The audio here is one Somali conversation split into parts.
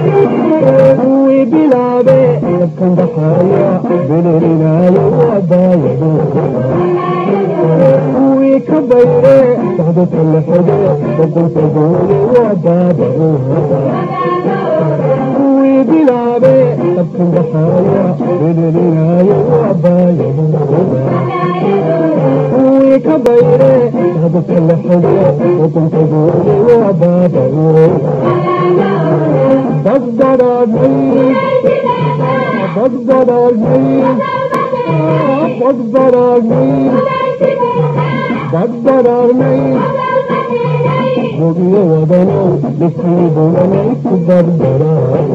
kuwii bilaabe dabkan baxaya belerinaayo waabaayado kuwii ka bayre socdadka la xige boqolka goole waa baabado kuwii bilaabe dabkan baxaya belerinaayo waabaayado kuwii ka bayre socdadka la xige boqolka goole waa baabado badbadaadnay badbadaadnay badbadaadnay badbadaadnay bogiyo wadanow dhifkii bulanay ku badbadaad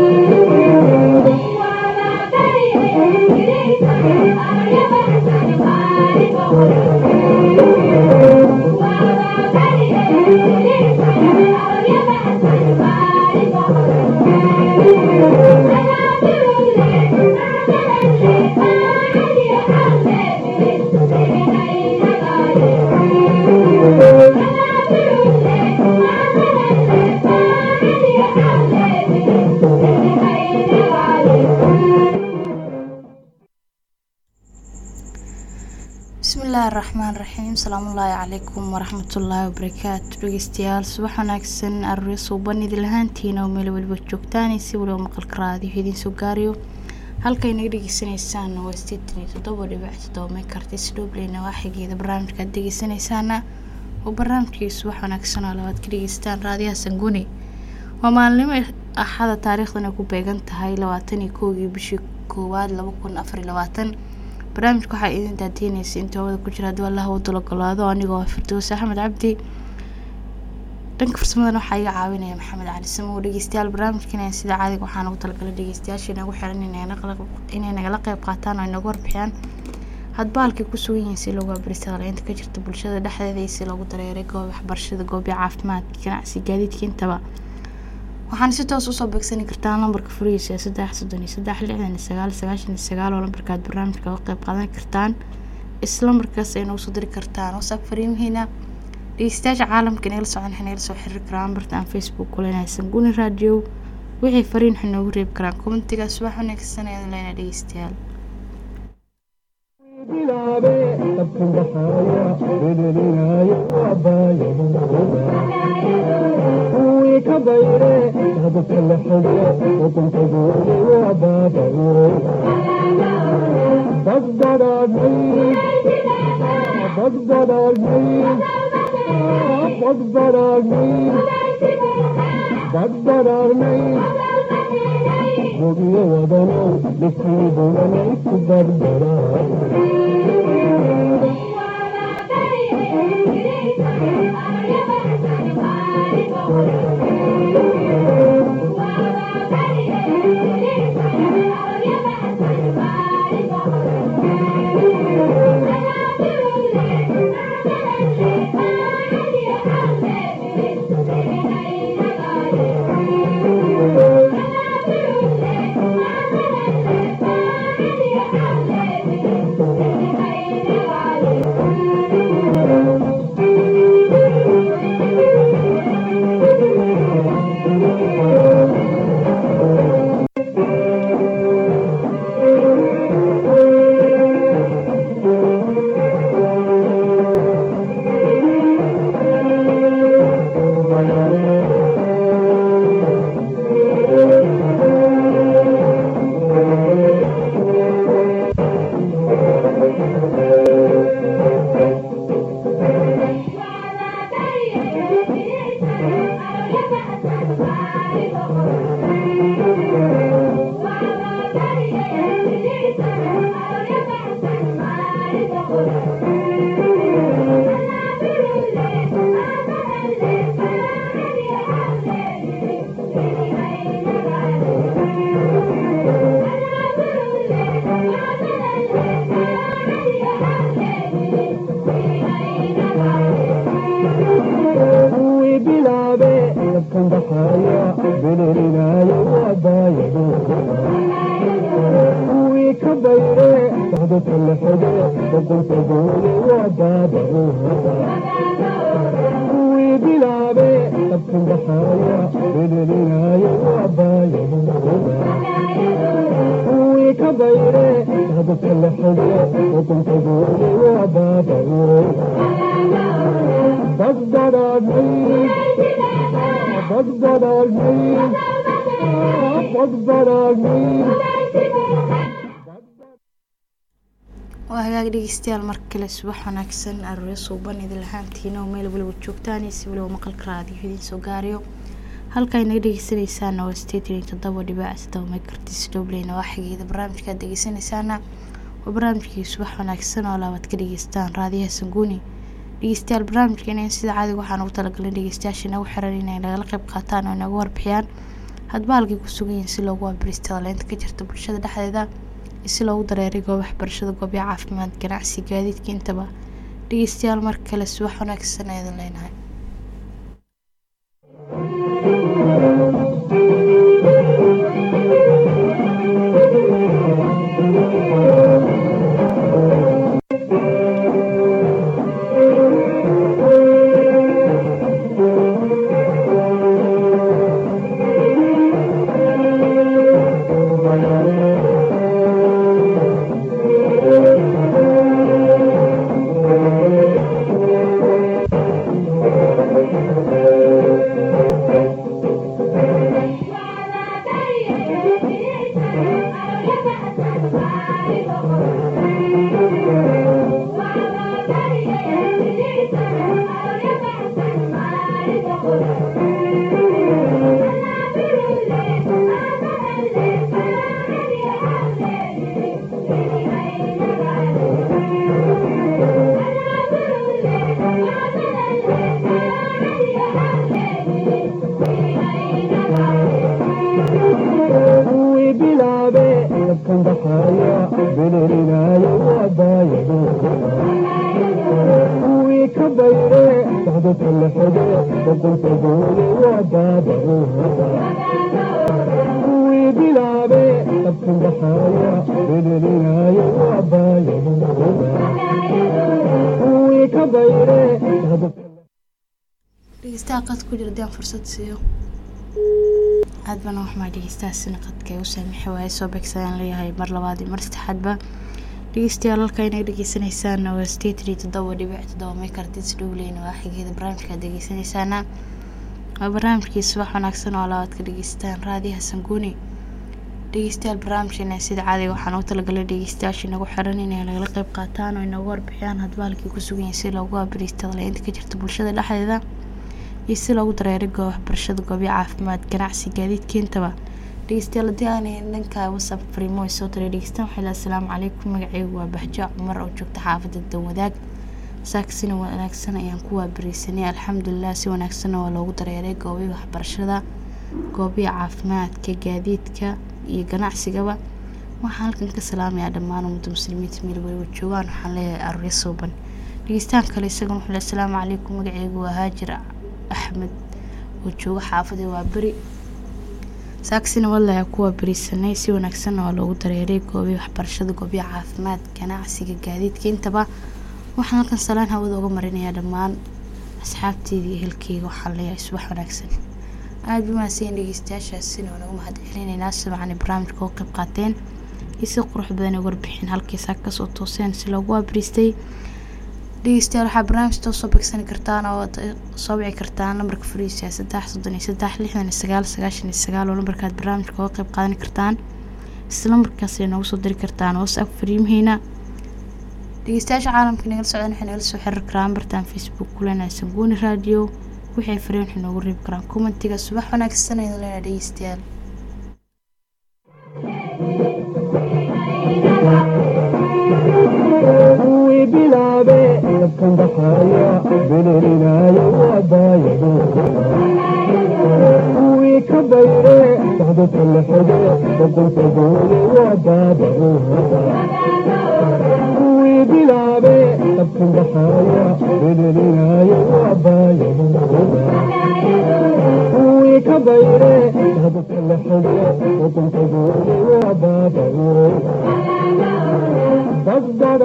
bismillaahi raxmaan raxiim salaamullaahi calaykum waraxmatullaahi wabarakaatu dhegeystayaal subax wanaagsan arooryo suuban idin lahaantiina oo meel weliba joogtaan si waliba maqalka raadiyo idiin soo gaariyo halkay naga dhegeysanaysaan waa sideetan iyo toddoba dhibic toddoba meekartis dhobleyna waa xigeeda barnaamijka aad dhegeysanaysaana oo barnaamijkii subax wanaagsan oo labaad ka dhegeystaan raadiyaha sanguni waa maalinimo axada taariikhdan ay ku beegan tahay labaatan iyo kowgii bishii koowaad laba kun afar iyo labaatan barnaamijka waxaa idin daadiinaysa inta hawada ku jira haddii allaha uu dalogolaado anigoo firdoos axmed cabdi dhanka farsamadan waxaa iga caawinaya maxamed cali samow dhegeystayaal barnaamijkan sida caadiga waxaan ugu talagalay dhegeystayaasha inagu xiran inay nagala qeyb qaataan oo inagu warbixiyaan hadba halkay ku sugan yihiin si loogu abristaala inta ka jirta bulshada dhexdeeda iyo si loogu dareeray goob waxbarashada goobya caafimaadka ganacsi gaadiidka intaba waxaana si toos usoo beegsani kartaan lambarka furihiisa ee saddex soddon iyo saddex lixdan iyo sagaal sagaashan iyo sagaal oo lambarkaad barnaamijka uga qeyb qaadan kartaan isla markaas ay noogu soo diri kartaan whatsapp fariimihiina dhegeystayaasha caalamka inay la socon waxay nagala soo xiriiri karaan bartaan facebook kulenaysan guni radio wixii fariin waxay noogu reebi karaan commentiga subax wanaagsan ayaan leenahay dhegeystayaal bilaabe dabkan baxaya belerinaayo waabaayado kuwii ka bayre socdadka la xige boqolka goole waa baabado badbadaadnay badbadaadnay badbadaadnay badbadaadnay bogiyo wadanow dhifkii bulanay ku badbadaad kuwii bilaabe dabkan baxaya belerinaayo waabaayado kuwii ka bayre socdadka la xige boqolka goole waa baabado kuwii bilaabe dabkan dadkan dhaxaaya bedelinayo waabaaya kuwii ka bayre dadka la xige xukunkadoodi waa baaba'e badbadaadnay badbadaadnay badbadaadnay waa hagaag dhegeystayaal mar kale subax wanaagsan arooryo suuban idin lahaantiina oo meel waliba joogtaan iyo si waliba maqalka raadiyo idiin soo gaarayo halkaa inaga dhegeysanaysaana waa sideetan iyo toddoba dhibac saddoba megartis dobleyna waa xigeeda barnaamijka aad dhegeysanaysaana waa barnaamijkii subax wanaagsan oo laabaad ka dhegeystaan raadiyaha sanguuni dhegeystayaal barnaamijkeena sida caadiga waxaan ugu talagalay dhegeystayaasha inagu xiran inay nagala qayb qaataan oo inaga warbixiyaan hadba halkay ku sugan yihiin si loogu abirista leynta ka jirta bulshada dhexdeeda si loogu dareeray goob waxbarashada goobya caafimaad ganacsi gaadiidka intaba dhegeystayaal mar kale subax wanaagsan eedan leenahay kuwii bilaabe dadkan dhaxaaya bedelinayo waabaaya kuwii ka bayre dadka la xige xukunkadoodi waa baaba'e kuwii bilaabe dadkan dhaxaaya bedelinayo waabaaya kuwii ka bayre dadka dhegeystaha qad ku jira daan fursad siiyo aad bana waxmaa dhegeystahaasina qadka ay u saamixi waaye soo beegsadaan leeyahay mar labaad iyo mar saddexaadba dhegeystayaal halka inay dhegeysanaysaana waa sideetan iyo toddoba dhibic toddoba mekartis dhowleyna waa xigeeda barnaamijka aad dhegeysanaysaana waa barnaamijkii subax wanaagsan oo labaad ka dhegeystaan raadiyaha sanguuni dhegeystayaal barnaamijkeena sida caadiga waxaan u talagalay dhegeystayaasha inagu xiran inay nagala qayb qaataan oo inagu warbixiyaan hadba halkii ku sugan yihiin si loogu abiriista leynta ka jirta bulshada dhexdeeda iyo si loogu dareeray goob waxbarashada goobyo caafimaad ganacsi gaadiidka intaba dhegeystayaal haddii aanay dhanka whatsapp fariimo ay soo diray dhegeystaan waxay lahaa asalaamu calaykum magacaygu waa bahjo cumar oo joogta xaafadda danwadaag saaksina wanaagsan ayaan ku waabariisanay alxamdulilah si wanaagsanna waa loogu dareeray goobii waxbarashada goobiya caafimaadka gaadiidka iyo ganacsigaba waxaan halkan ka salaamayaa dhammaan ummadda muslimiinta meel waliba joogaan waxaan leeyahay arooryo suuban dhegeystaan kale isagana wuxuu leeyahay asalaamu calaykum magacaygu waa haajir axmed oo jooga xaafada waa beri saaksina wadlaha kuwa berisanay si wanaagsanna waa loogu dareeray goobii waxbarashada goobya caafimaad ganacsiga gaadiidka intaba waxaan halkan salaan hawada uga marinayaa dhammaan asxaabteeda iyo ehelkeyga waxaan leeyahay subax wanaagsan aada ba mahadsan dhegeystayaashaasina waa nagu mahad celinaynaa sabcan barnaamijka oo qayb qaateen iyo si qurux badan ay warbixin halkiisaa kasoo tooseen si loogu abriistay dhegeystayaal waxaa barnaamij too soo beegsani kartaan oo aad soo wici kartaan lambarka fariisiya saddex soddon iyo saddex lixdan iyo sagaal sagaashan iyo sagaal oo lambarkaad barnaamijka uga qayb qaadan kartaan isla markaas ay noogu soo diri kartaan whatsapp fariimaheena dhegeystayaasha caalamka nagala socdaan waxay nagala soo xiriir karaan bartaan facebook kulena sanguuni radio waxay fariin waxay noogu reebi karaan commentiga subax wanaagsan aydan leena dhegeystayaal kuwii bilaabe dadkan dhaxaaya bedelinayo waabaaya kuwii ka bayre dadka la xige xukunkadoodi waa baaba'e kuwii bilaabe dadkan dhaxaaya bedelinayo waabaaya kuwii ka bayre dadka la xige xukunkadoodi waa baaba'e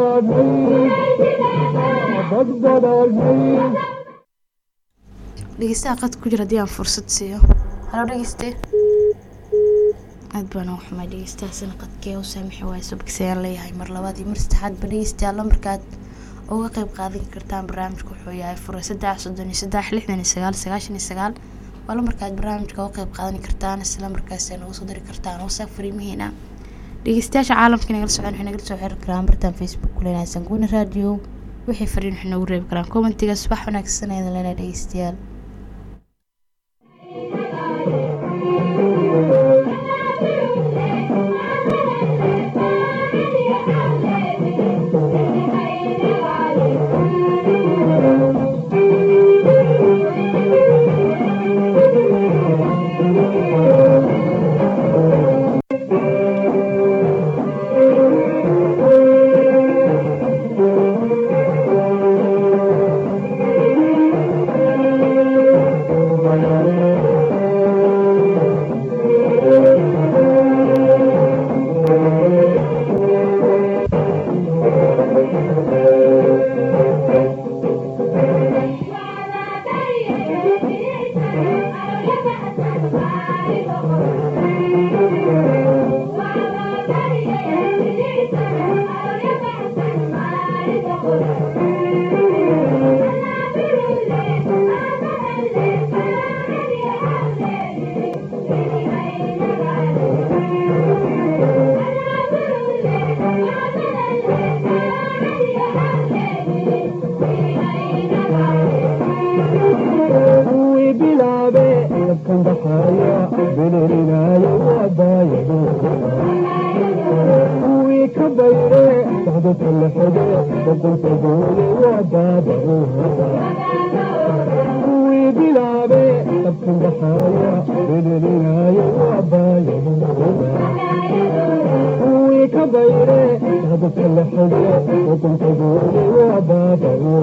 badbadaadnay badbadaadnay dhegeystaha qad ku jira haddii aan fursad siiyo halo dhegeyste aad baan ugu xumay dhegeystahaasina qadkee u saamixi waayo subkisayaan leeyahay mar labaad iyo mar saddexaad ba dhegeystayaal lambarkaad uga qeyb qaadan kartaan barnaamijka wuxuu yahay fure saddex soddon iyo saddex lixdan iyo sagaal sagaashan iyo sagaal waa lambarkaad barnaamijka uga qeyb qaadan kartaan isla markaas nagu soo diri kartaan wasaaq fariimihiina dhegeystayaasha caalamka nagala socon waxay nagala soo xiri karaan bartaan facebook kuleenahay sanguuni radio wixii fariin waxay noogu reebi karaan commentiga subax wanaagsan aydan leenahay dhegeystayaal kuwii bilaabe dabkan baxaya bililinayo wabaayado kuwii ka bayre socdadka la xige dadanta goole wabaabado kuwii bilaabe dabkan baxaya bililinayo wabaayado kuwii ka bayre socdadka la xige dadanta goole wabaabado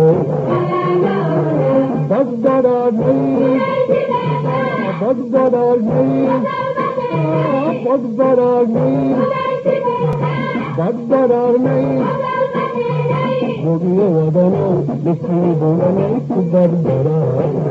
بدرني بدرني بدرني بدرني بقي ودنا نسيبنا بدرني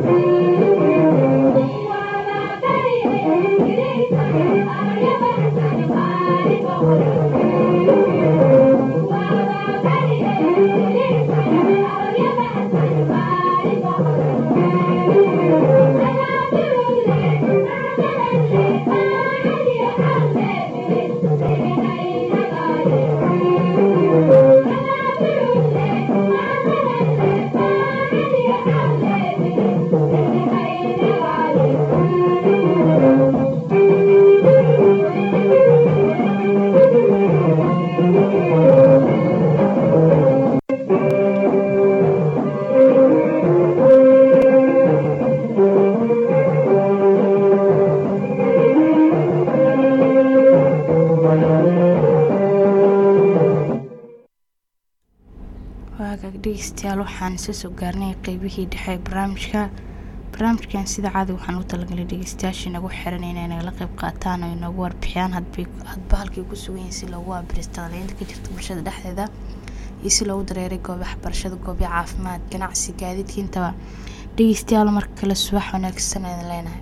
waagaag dhegeystayaal waxaan isa soo gaarnay qeybihii dhexe ee barnaamijka barnaamijkan sida caadi waxaan u talagalay dhegeystayaashii nagu xiran inay nagala qeyb qaataan oo inagu warbixiyaan hadbay hadba halkay ku sugan yihiin si loogu waabiristo qaleynta ka jirta bulshada dhexdeeda iyo si loogu dareeray goobaha barashada goobya caafimaad ganacsi gaadiidka intaba dhegeystayaal marka kale subax wanaagsan aydan leenahay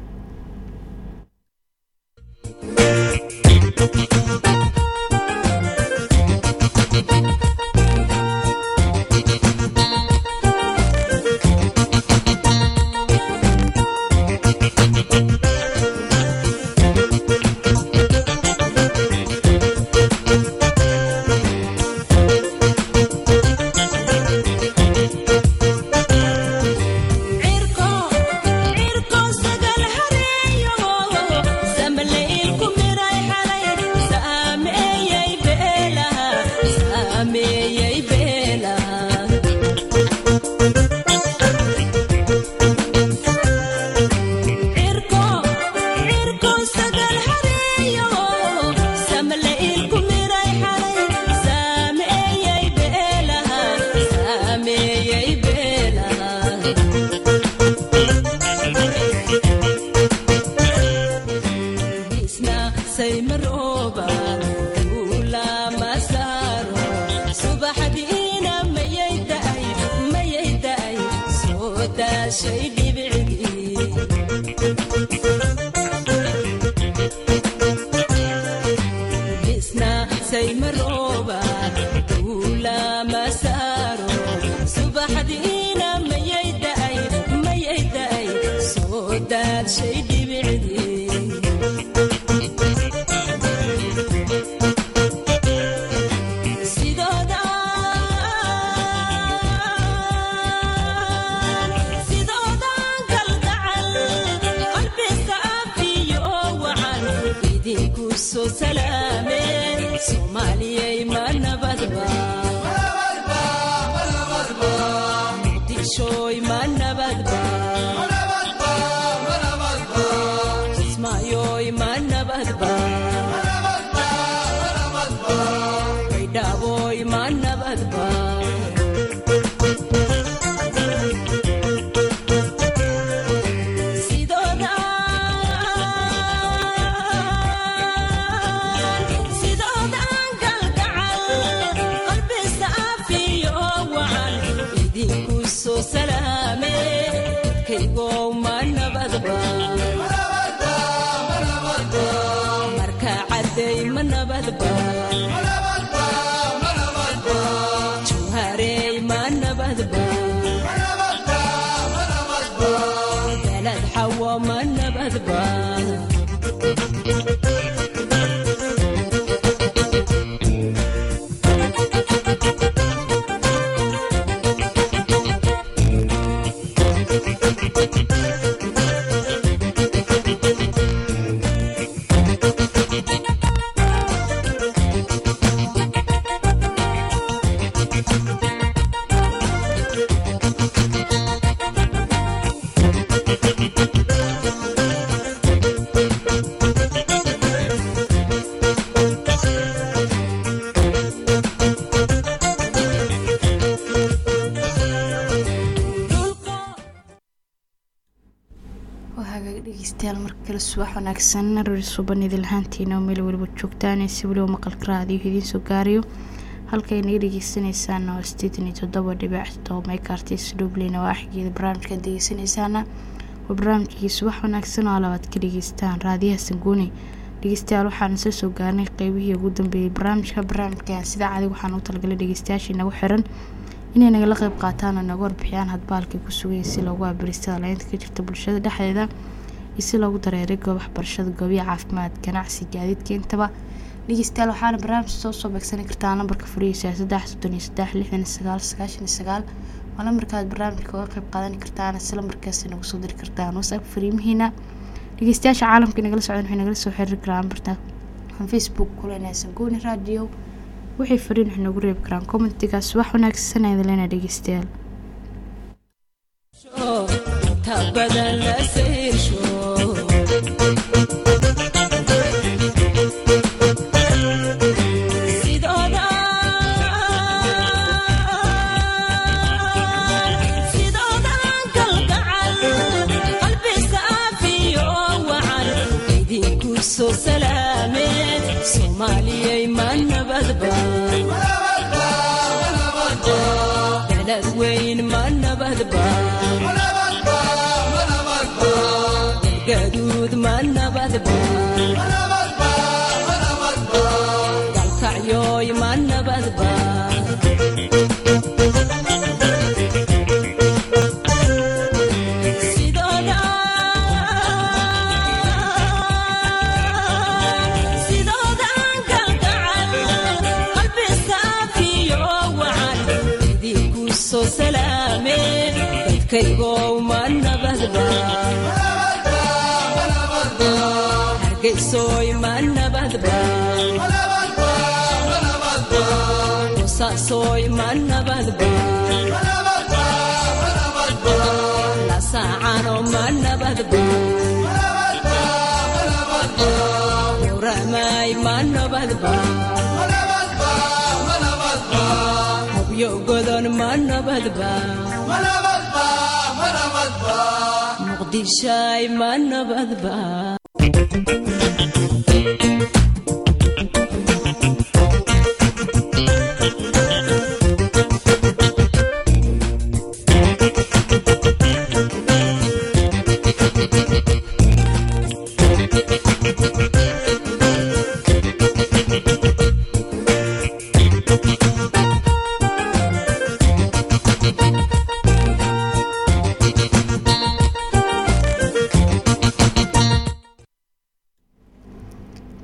cirko cirko sagal hareeyo samaleelku miray xalay saameeyay beelaha saameeyay beelaha cirko cirko sagal hareeyo samaleelku miray xalay saameeyay beelaha saameeyay beelaha isna saymarooba duula masaaro subaxdiina mayay da'ay mayay da'ay soo daashay dhibicdii baxsay marooba duula ma saaro subaxdiina mayay da'ay mayay da'ay soo daadshay dhibicdii sidoodan kalgacal qalbi saafiyo wacan idinku soo salaameen soomaaliyay ma nabadba muqdishooy ma nabadba kismaayoy ma nabadba baydhaaboy ma nabadba sidoodan galgacal qalbi saafiyo wacan idinku soo salaame kaygow ma nabadba marka cadday ma nabadba jawharey ma nabadba dalad xawo ma nabadba waa hagaag dhegeystayaal mar kale subax wanaagsan rari suban idin lahaantiina oo meel weliba joogtaan si weliba maqalka raadiyo idiin soo gaarayo halkay naga dhegeysanaysaana waa sideetan iyo toddoba dhibic todoba meekartis dhubleyna waa xigeeda barnaamijka dhegeysanaysaana waa barnaamijkii subax wanaagsan oo labaad ka dhageystaan raadiyaha sanguuni dhegeystayaal waxaan isla soo gaarnay qeybihii ugu dambeeyey barnaamijka barnaamijka sida caadi waxaan u talagalay dhegeystayaashii nagu xiran inay nagala qeyb qaataan oo naga warbixiyaan hadbaalkay ku sugaya si loogu abiristada laynta ka jirta bulshada dhexdeeda iyo si loogu dareeray goob waxbarashada goobiya caafimaad ganacsi gaadiidka intaba dhegeystayaal waxaana barnaamij soo soo beegsani kartaa lambarka furihiisa saddex soddon iyo saddex lixdan iyo sagaal sagaashan iyo sagaal waa lambarkaad barnaamijka uga qeyb qaadan kartaan isla markaasi nagu soo diri kartaan whatsapp fariimihiina dhegeystayaasha caalamka nagala socdan waxay nagala soo xiriiri karaan lambarta aan facebook kulenaysan gooni radio waxay fariin wax noogu reebi karaan commentigaas wax wanaagsan ayada leena dhegeystayaal ta badan la seyrsho sidoodan galgacal qalbi saafiyo wacan idinku soo salaameen soomaaliyay ma nabadba dalad weyn ma nabadba gaduud ma nabadba dalkacyooy ma nabadba sidoodan galgacal qalbi saafiyo wacan idinku soo salaameen dadkaygow ma nabadba hargeysoy ma nabadba qosaasoy ma nabadba lasaacano ma nabadba uramay ma nabadba hobyo godon ma nabadba muqdishay ma nabadba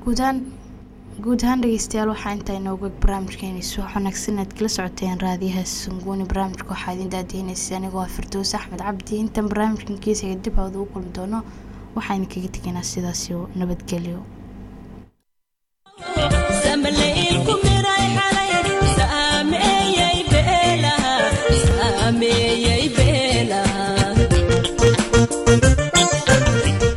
guudaan guud ahaan dhegeystayaal waxaa intaa inooga barnaamijkeeni subax wanaagsan aad kala socoteen raadiyaha sanguuni barnaamijka waxaa idin daadiinaysa anigoo ah firdoos axmed cabdi intan barnaamijkan geesiga dib hawada u kulmi doono waxayna kaga tegaynaa sidaasi nabadgelyo samaleilku miray xalay